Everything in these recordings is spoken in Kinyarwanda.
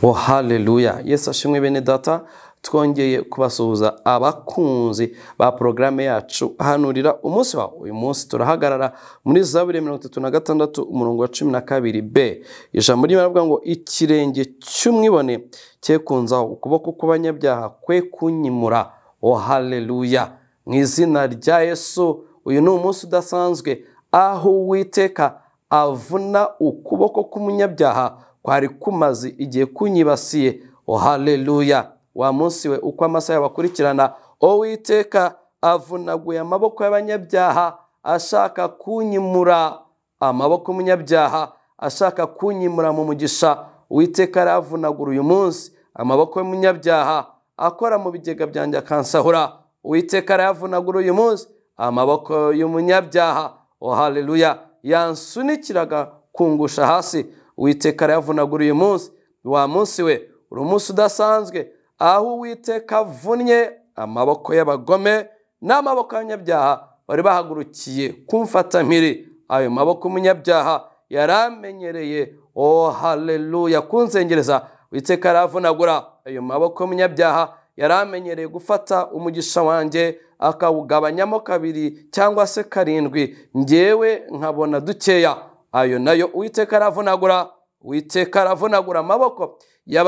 wo haleluya yesu ashimwe bene data twongeye kubasuhuza abakunzi ba porogaramu yacu hanurira umunsi wawe uyu munsi turahagarara muri zaburi mirongo itatu na gatandatu umurongo wa cumi na kabiri b ijambo ry'imana rivuga ngo ikirenge cy'umwibone cye kunzaho ukuboko kw'abanyabyaha kwe kunyimura o haleluya mu izina rya yesu uyu ni umunsi udasanzwe aho uwiteka avuna ukuboko k'umunyabyaha kwari kumaze igihe kunyibasiye o haleluya wa munsi we uko amasaha yabakurikirana uwiteka avunaguye amaboko y'abanyabyaha ashaka kunyimura amaboko y'umunyabyaha ashaka kunyimura mu mugisha uwiteka aravunagura uyu munsi amaboko y'umunyabyaha akora mu bigega byanjye akansahura uwiteka arayavunagura uyu munsi amaboko y'umunyabyaha o haleluya yansunikiraga kungusha hasi uwiteka arayavunagura uyu munsi wa munsi we uri umunsi udasanzwe aho uwiteka avunnye amaboko y'abagome n'amaboko y'abanyabyaha bari bahagurukiye kumfata mpiri ayo maboko y'umunyabyaha yari amenyereye o haleluya kunzengereza witeka aravunagura ayo maboko y'umunyabyaha yari amenyereye gufata umugisha wanjye akawugabanyamo kabiri cyangwa se karindwi ngewe nkabona dukeya ayo nayo uwiteka aravunagura uwiteka aravunagura amaboko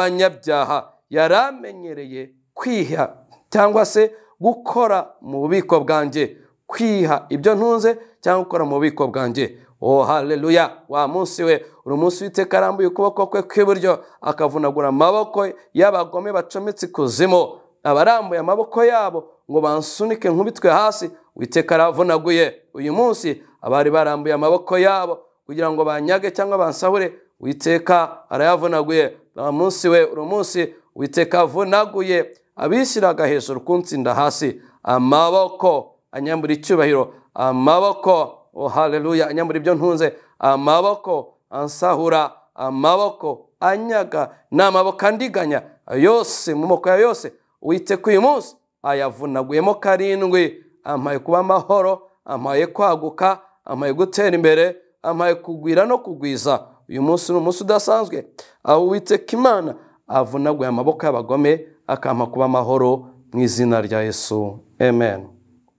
y'abanyabyaha yari amenyereye kwiha cyangwa se gukora mu bubiko bwanjye kwiha ibyo ntunze cyangwa gukora mu bubiko bwanjye o haleluya wa munsi we uri umunsi witeka arambuye ukuboko kwe kw'iburyo akavunagura amaboko y'abagome bacometse ikuzimu abarambuye amaboko yabo ngo bansunike nkubitwe hasi witeka aravunaguye uyu munsi abari barambuye amaboko yabo kugira ngo banyage cyangwa bansahure witeka arayavunaguye wa munsi we uri umunsi witeka avunaguye abishyiraga hejuru kunsinda hasi amaboko anyambura icyubahiro amaboko o haleluya anyambura ibyo ntunze amaboko ansahura amaboko anyaga n'amaboko andiganya yose mu moko ya yose witeka uyu munsi ayavunaguyemo karindwi amaye kuba amahoro amaye kwaguka amaye gutera imbere amaye kugwira no kugwiza uyu munsi ni umunsi udasanzwe aho uwiteka imana avunaguye amaboko y'abagome akampa kuba amahoro mu izina rya yesu amen